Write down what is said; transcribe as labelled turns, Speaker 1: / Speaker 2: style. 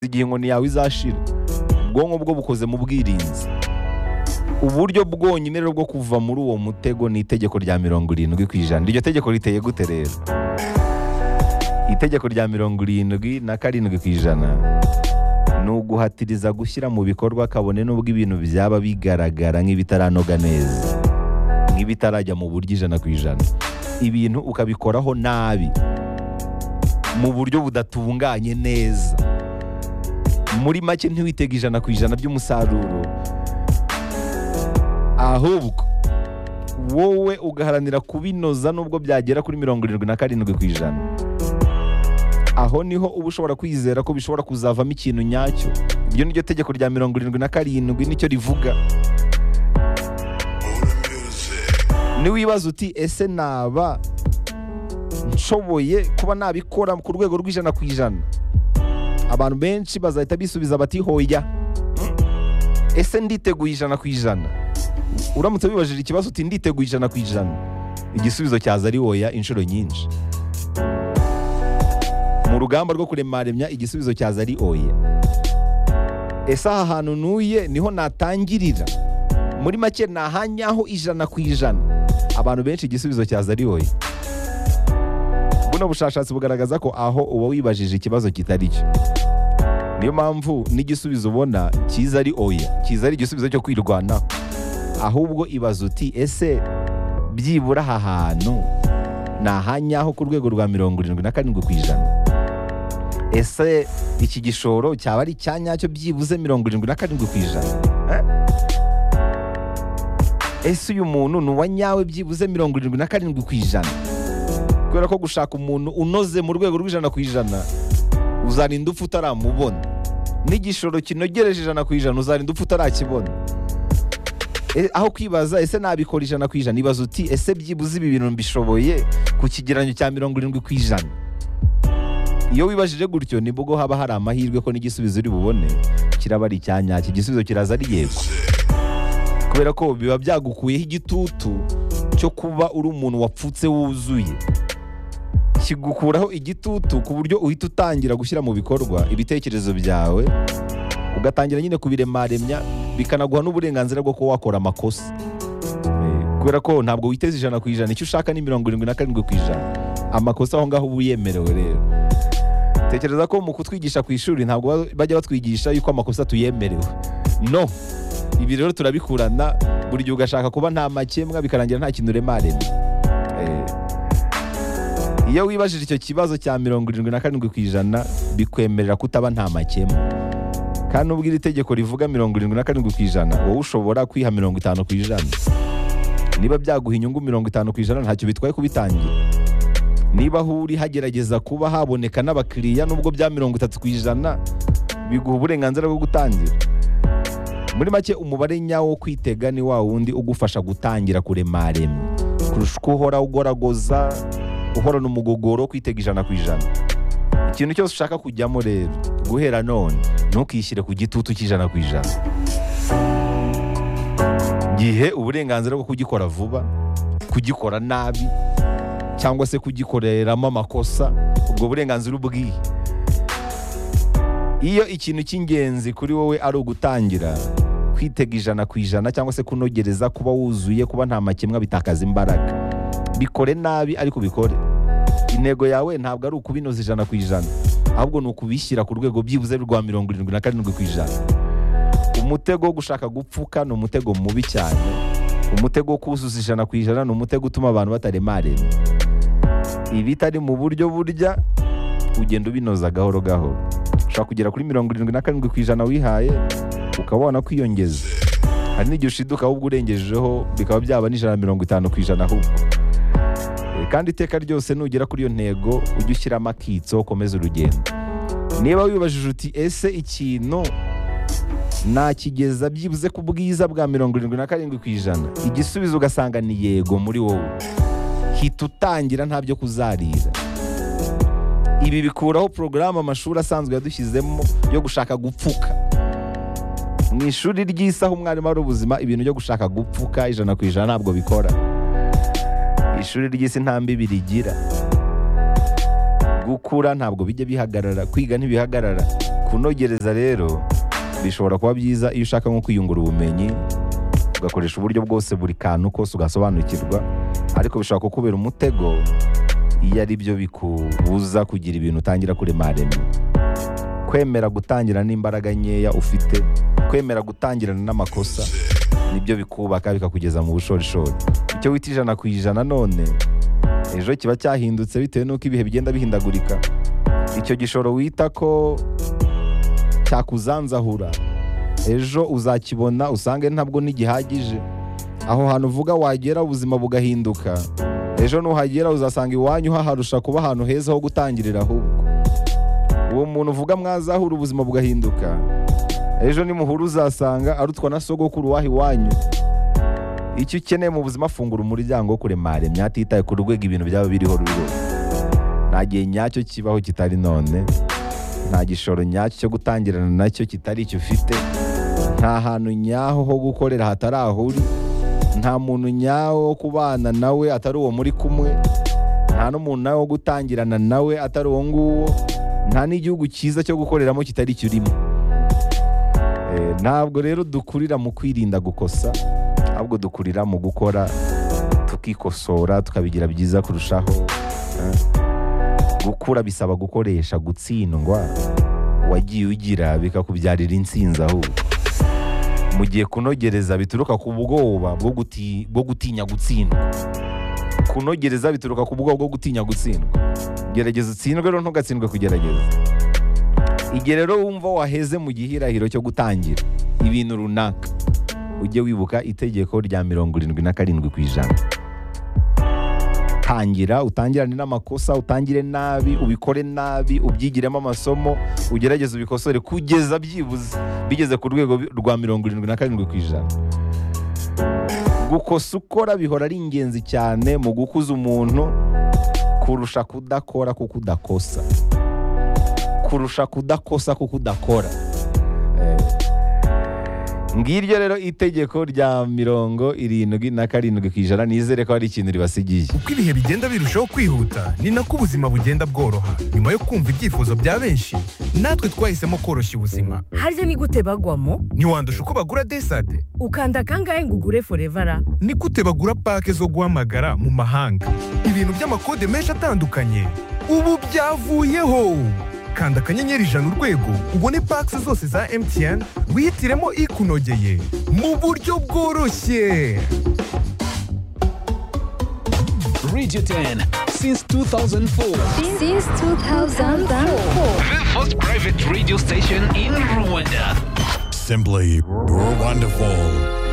Speaker 1: igihe inkoni yawe izashira ubwonko bwo bukoze mu bwirinzi uburyo bwonyine rero bwo kuva muri uwo mutego ni itegeko rya mirongo irindwi ku ijana iryo tegeko riteye gute rero itegeko rya mirongo irindwi na karindwi ku ijana ni uguhatiriza gushyira mu bikorwa kabone n'ubwo ibintu byaba bigaragara nk'ibitaranoga neza nk'ibitarajya mu buryo ijana ku ijana ibintu ukabikoraho nabi mu buryo budatunganye neza muri make ntiwitega ijana ku ijana by'umusaruro ahubwo wowe ugaharanira kubinoza nubwo byagera kuri mirongo irindwi na karindwi ku ijana aho niho uba ushobora kwizera ko bishobora kuzavamo ikintu nyacyo iryo ni ryo tegeko rya mirongo irindwi na karindwi nicyo rivuga niwibaza uti ese naba nshoboye kuba nabikora ku rwego rw'ijana ku ijana abantu benshi bazahita bisubiza bati hoya ese nditeguye ijana ku ijana uramutse wibajije ikibazo uti nditeguye ijana ku ijana igisubizo cyaza ari hoya inshuro nyinshi mu rugamba rwo kuremaremya igisubizo cyaza ari oya ese aha hantu ntuye niho natangirira muri make nahanyaho ijana ku ijana abantu benshi igisubizo cyaza ari oya buno bushakashatsi bugaragaza ko aho uba wibajije ikibazo kitari cyo niyo mpamvu n'igisubizo ubona cyiza ari oya cyiza ari igisubizo cyo kwirwanaho ahubwo ibaza uti ese byibura aha hantu nahanyaho ku rwego rwa mirongo irindwi na karindwi ku ijana ese iki gishoro cyaba ari icya nyacyo byibuze mirongo irindwi na karindwi ku ijana Eh? ese uyu muntu ni uwa nyawe byibuze mirongo irindwi na karindwi ku ijana kubera ko gushaka umuntu unoze mu rwego rw'ijana ku ijana uzarinda upfa utaramubona n'igishoro kinogereje ijana ku ijana uzarinda upfa utarakibona E, aho kwibaza ese nabikora ijana ku ijana ibaza uti ese byibuze ibi bintu mbishoboye ku kigereranyo cya mirongo irindwi ku ijana iyo wibajije gutyo nibwo haba hari amahirwe ko n'igisubizo uri bubone kiraba ari icya nyacyo igisubizo kiraza ari yego kubera ko biba byagukuyeho igitutu cyo kuba uri umuntu wapfutse wuzuye kigukuraho igitutu ku buryo uhita utangira gushyira mu bikorwa ibitekerezo byawe ugatangira nyine kubiremaremya bikanaguha n'uburenganzira bwo kuba wakora amakosa Eh, kubera ko ntabwo witeze ijana ku ijana icyo ushaka ni mirongo irindwi na karindwi ku ijana amakosa aho ngaho uba uyemerewe rero tekereza ko mu kutwigisha ku ishuri ntabwo ba- bajya batwigisha yuko amakosa tuyemerewe no ibi rero turabikurana buri gihe ugashaka kuba nta makemwa bikarangira nta kintu uremaremye Eh, iyo wibajije icyo kibazo cya mirongo irindwi na karindwi ku ijana bikwemerera kutaba nta makemwa kandi nubwo iri tegeko rivuga mirongo irindwi na karindwi ku ijana wowe ushobora kwiha mirongo itanu ku ijana niba byaguha inyungu mirongo itanu ku ijana ntacyo bitwaye kubitangira niba aho uri hagerageza kuba haboneka n'abakiriya nubwo bya mirongo itatu ku ijana biguha uburenganzira bwo gutangira muri make umubare nyawo wo kwitega ni wa wundi ugufasha gutangira kuremaremye kurusha uko uhora ugoragoza uhorana umugogoro wo kwitega ijana ku ijana ikintu cyose ushaka kujyamo rero guhera none ntukishyire ku gitutu cy'ijana ku ijana gihe uburenganzira bwo kugikora vuba kugikora nabi cyangwa se kugikoreramo amakosa ubwo burenganzira ubwihe iyo ikintu cy'ingenzi kuri wowe ari ugutangira kwitega ijana ku ijana cyangwa se kunogereza kuba wuzuye kuba nta makemwa bitakaza imbaraga bikore nabi ariko ubikore intego yawe ntabwo ari ukubinoza ijana ku ijana ahubwo ni ukubishyira ku rwego byibuze rwa mirongo irindwi na karindwi ku ijana umutego wo gushaka gupfuka ni umutego mubi cyane umutego wo kuzuza ijana ku ijana ni umutego utuma abantu bataremarema ibitari mu buryo burya ugenda ubinoza gahoro gahoro ushobora kugera kuri mirongo irindwi na karindwi ku ijana wihaye ukaba wana kwiyongeza hari n'igihe ushiduka ahubwo urengejeho bikaba byaba n'ijana na mirongo itanu ku ijana ahubwo Eh, kandi iteka ryose nugera kuri iyo ntego ujye ushyiramo akitso ukomeze urugendo niba wibajije uti ese ikintu nakigeza byibuze ku bwiza bwa mirongo irindwi na karindwi ku ijana igisubizo ugasanga ni yego muri wowe hita utangira nta byo kuzarira ibi bikuraho porogaramu amashuri asanzwe yadushyizemo yo gushaka gupfuka mu ishuri ry'isaha umwarimu ari ubuzima ibintu byo gushaka gupfuka ijana ku ijana ntabwo bikora ishuri ry'isi nta mbibi rigira gukura ntabwo bijya bihagarara kwiga ntibihagarara kunogereza rero bishobora kuba byiza iyo ushaka nko kwiyungura ubumenyi ugakoresha uburyo bwose buri kantu kose ugasobanukirwa ariko bishobora kukubera umutego iyo ari byo bikubuza kugira ibintu utangira kuremarema kwemera gutangira n'imbaraga nkeya ufite kwemera gutangirana n'amakosa nibyo bikubaka bikakugeza mu bushorishori icyo wita ijana ku ijana none ejo kiba cyahindutse bitewe n'uko ibihe bigenda bihindagurika icyo gishoro wita ko cyakuzanzahura ejo uzakibona usange ntabwo ntigihagije aho hantu uvuga wagera ubuzima bugahinduka ejo nuhagera uzasanga iwanyu haharusha kuba ahantu heza ho gutangirira ahubwo uwo muntu uvuga mwazahura ubuzima bugahinduka ejo nimuhura uzasanga arutwa na sogokuru waha iwanyu icyo ukeneye mu buzima afungura umuryango wo kuremaremya atitaye ku rwego ibintu byaba biriho ruri rwose nta gihe nyacyo kibaho kitari none nta gishoro nyacyo cyo gutangirana nacyo kitari icyo ufite nta hantu nyaho ho gukorera hatari aho uri nta muntu nyawo wo kubana nawe atari uwo muri kumwe nta n'umuntu nawe wo gutangirana nawe atari uwo nguwo nta n'igihugu cyiza cyo gukoreramo kitari icyo urimo Eh, ntabwo rero dukurira mu kwirinda gukosa ahubwo dukurira mu gukora tukikosora tukabigira byiza kurushaho eh. gukura bisaba gukoresha gutsindwa wagiye ugira bikakubyarira intsinzi ahubwo mu gihe kunogereza bituruka ku bwoba bwo guti- bwo gutinya gutsindwa kunogereza bituruka ku bwoba bwo gutinya gutsindwa gerageza utsindwe rero ntugatsindwe kugerageza igihe rero wumva waheze mu gihirahiro cyo gutangira ibintu runaka ujye wibuka itegeko rya mirongo irindwi na karindwi ku ijana tangira utangirane n'amakosa utangire nabi ubikore nabi ubyigiremo amasomo ugerageze ubikosore kugeza byibuze bigeze ku rwego bi- rwa mirongo irindwi na karindwi ku ijana gukosa ukora bihora ari ingenzi cyane mu gukuza umuntu kurusha kudakora kuko udakosa kurusha kudakosa kuko udakora Eh, ngiryo rero itegeko rya mirongo irindwi na karindwi ku ijana nizere ko hari ikintu ribasigiye
Speaker 2: uko ibihe bigenda birushaho kwihuta ni nako ubuzima bugenda bworoha nyuma yo kumva ibyifuzo bya benshi natwe twahisemo koroshya ubuzima
Speaker 3: harya ni gute bagwamo
Speaker 2: ntiwandusha uko bagura desade
Speaker 3: ukanda kangahe ngo ugure forevara
Speaker 2: ni gute bagura pake zo guhamagara mu mahanga ibintu by'amakode menshi atandukanye ubu byavuyeho kanda akanyenyeri ijana urwego ubone pake zose za mtn wihitiremo ikunogeye mu buryo bworoshye
Speaker 4: Radio 10 since 2004.
Speaker 5: since 2004.
Speaker 4: The first private radio station in Rwanda.
Speaker 6: Simply wonderful.